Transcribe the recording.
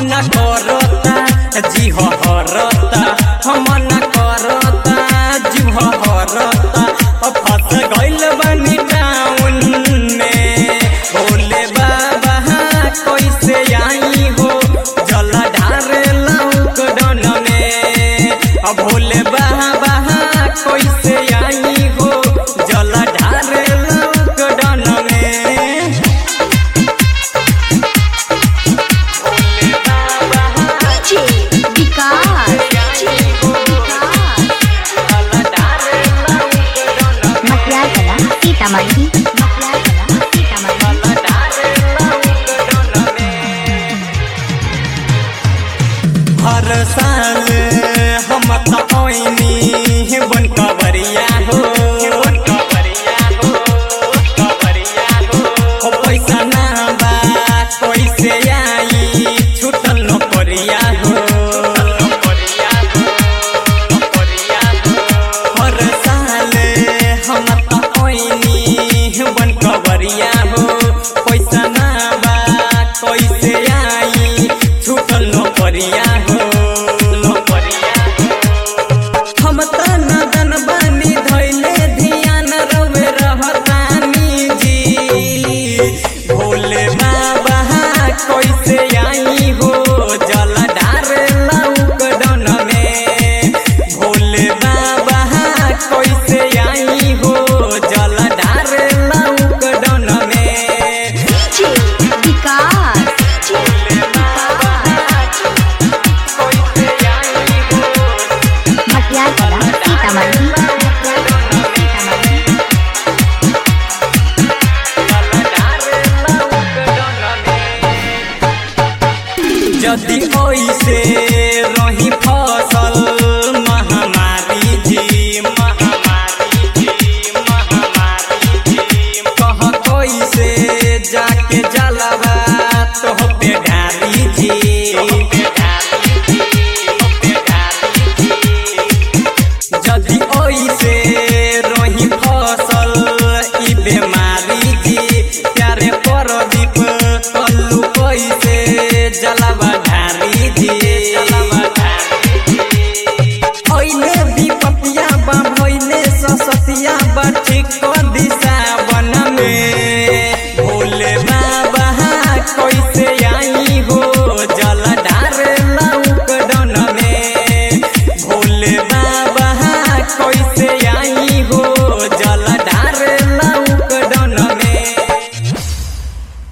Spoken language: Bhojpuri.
न करता जी हो हरता हम न करता जी हो हरता अब फंस गइल बानी टाउन में भोले बाबा कैसे आई हो जल ढारे लॉकडाउन में अब भोले बाबा कैसे आई हो जल ढारे लॉकडाउन में भोले बाबा DJ विकास जल ढारे लॉकडाउन में मटियागला सीतामढ़ी मटियागला सीतामढ़ी हर साल हम त ओइनी बन कवरिया हो बन कवरिया हो कवरिया हो ओ पैसा ना बा कैसे आई छूटल नौकरिया हो नौकरिया हो नौकरिया हो हर साल हम त ओइनी बन कवरिया हो पैसा ना बा कैसे आई छूटल नौकरिया हो नौकरिया हम त नदन बानी धैले ध्यान रवे रहतानी जी भोले बाबा कैसे आई हो जल डार लॉकडाउन में भोले बाबा कैसे आई हो जल डार लॉकडाउन में DJ विकास भोले बाबा कैसे आई हो मटियागला सीतामढ़ी मटियागला सीतामढ़ी जदि ओइसे रही फसल